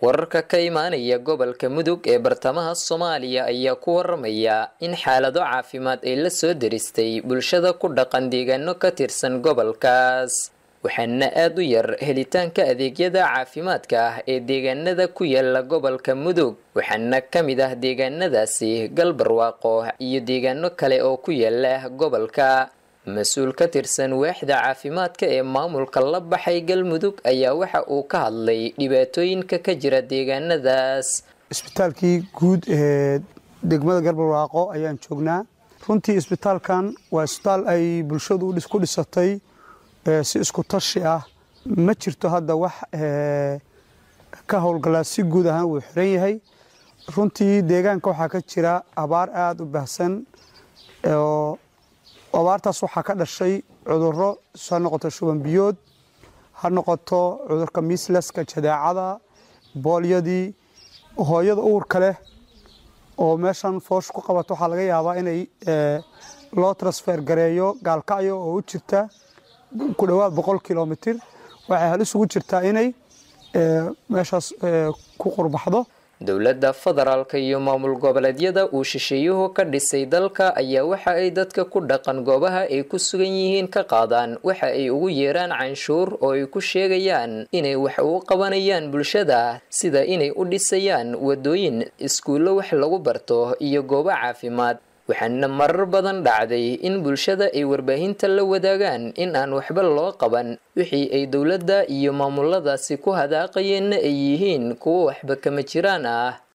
wararka ka imaanaya gobolka mudug ee bartamaha soomaaliya ayaa ku waramaya in xaalado caafimaad ay la soo deristay bulshada ku dhaqan deegaano ka tirsan gobolkaas waxaana aada u yar helitaanka adeegyada caafimaadka ah ee deegaanada ku yaala gobolka mudug waxaana ka mid ah deegaanadaasi galbarwaaqo iyo deegaano kale oo ku yaala gobolka mas-uul ka tirsan waaxda caafimaadka ee maamulka la baxay galmudug ayaa waxa uu ka hadlay dhibaatooyinka ka jira deegaanadaas isbitaalkii guud ee degmada galbarwaaqo ayaan joognaa runtii isbitaalkan waa isbitaal ay bulshadu ku dhisatay si isku tashi ah ma jirto hadda wax ka howlgalaa si guud ahaan wuu xiran yahay runtii deegaanka waxaa ka jira abaar aada u baahsan oo abaartaas waxaa ka dhashay cuduro ha noqoto shuban biyood ha noqoto cudurka mislaska jadeecada boolyadii hooyada uurka leh oo meeshan foosh ku qabato waxaa laga yaabaa inay loo transfer gareeyo gaalkacyo oo u jirta ku dhowaad boqol kilomitir waxay halis ugu jirtaa inay meeshaas ku qurbaxdo dowladda federaalka iyo maamul goboleedyada uu shisheeyuhu ka dhisay dalka ayaa waxa ay dadka ku dhaqan goobaha ay ku sugan yihiin ka qaadaan waxa ay ugu yeeraan canshuur oo ay ku sheegayaan inay wax ugu qabanayaan bulshada sida inay u dhisayaan wadooyin iskuullo wax lagu barto iyo goobo caafimaad waxaana marar badan dhacday in bulshada ay warbaahinta la wadaagaan in aan waxba loo qaban wixii ay dowladda iyo maamuladaasi ku hadaaqayeenna ay yihiin kuwo waxba kama jiraan ah